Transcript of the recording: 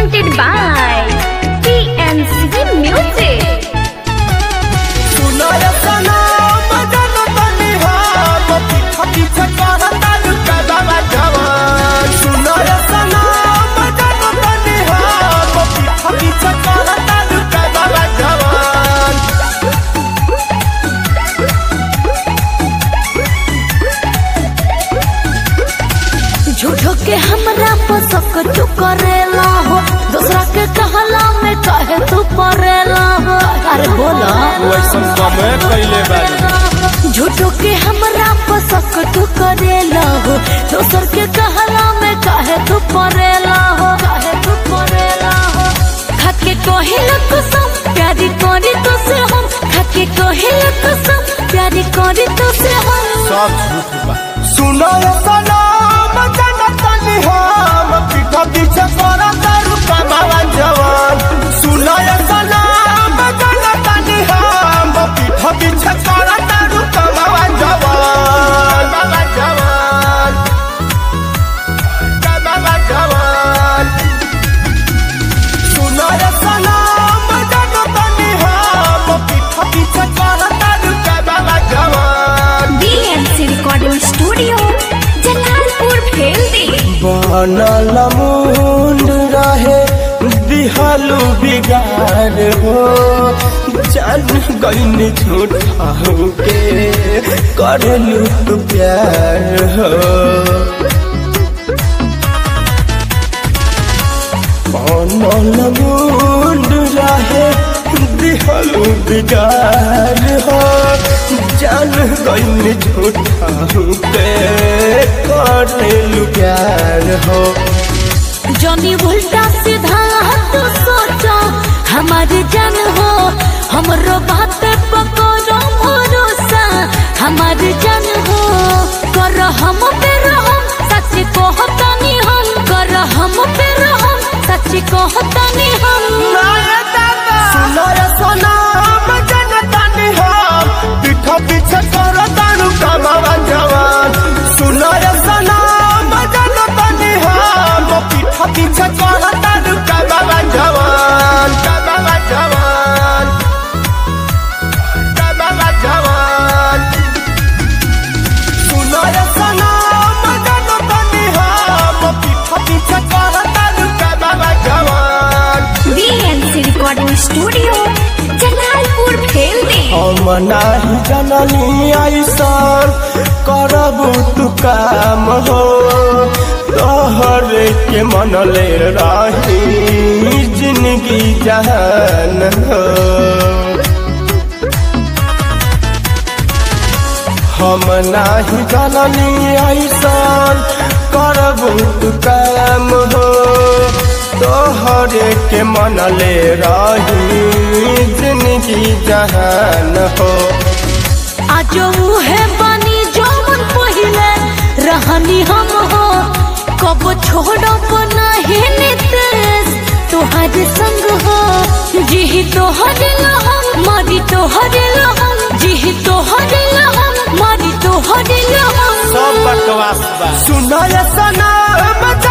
presented by PNCG Music. सुनर सनम जनम निहार पीछा पीछा करतार कदम जवान सुनर सनम जनम निहार पीछा पीछा करतार कदम जवान झूठो के हमरा पसक तू करेला हो दूसरा के कहला में कहे तू परेला हो अरे बोला वैसन कमे कैले बारी झूठो के हमरा पसक तू करेला हो दूसर के कहला में कहे तू परेला हो कहे तू परेला हो खाके कहिला कसम प्यारी करी तो से हम खाके कहिला कसम प्यारी करी तो से हम सब झूठ बा सुनर सनम जनम निहार पीछा पीछा करतार कदम जवान सुनर सनम जनम निहार पीछा पीछा करतार कदम जवान बाबा जवान कदम जवान सुनर सनम जनम निहार पीछा पीछा करतार कदम जवान BNC Recording Studio, Jalalpur Bheldi बनल मुंड रहे दिहलु बिगार हो जान गईन झूठा के करलू तू प्यार हो बनल मुंड रहे दिहलु बिगार हो जान गईन झूठा के करलू प्यार हो जनी उल्टा सीधा तू सोचो हमारी जान हो हमरो बात पे पकड़ो भरोसा हमारी जान हो कर हम पे रहम सच कहतनी हम कर हम पे रहम सच कहतनी हम सुनर सनम जनता निहार पीठा पीछे कर तारू कमावा जवान सुनर सनम जनता निहार पीठा पीछे कर तारू कमावा जवान कमावा जवान कमावा जवान सुनर सनम जनता निहार पीठा पीछे कर तारू कमावा जवान BNC Recording Studio, Jalalpur Bheldi हम नाही जननी ऐसन करबू तू काम हो तोहर के मनले रही जिंदगी जहान हो हम नाही जननी ऐसन करबू तू काम हो तोहर के मनले रही जिंदगी जहान हो आज है बनी जौन पहिले रहनी हम हो कब छोड़ब नहीं नितेश तोहर संग हो जी तोहर लहम मरी तोहर लहम जी तोहर लहम मरी तोहर लहम सब बकवास बा सुनय सनम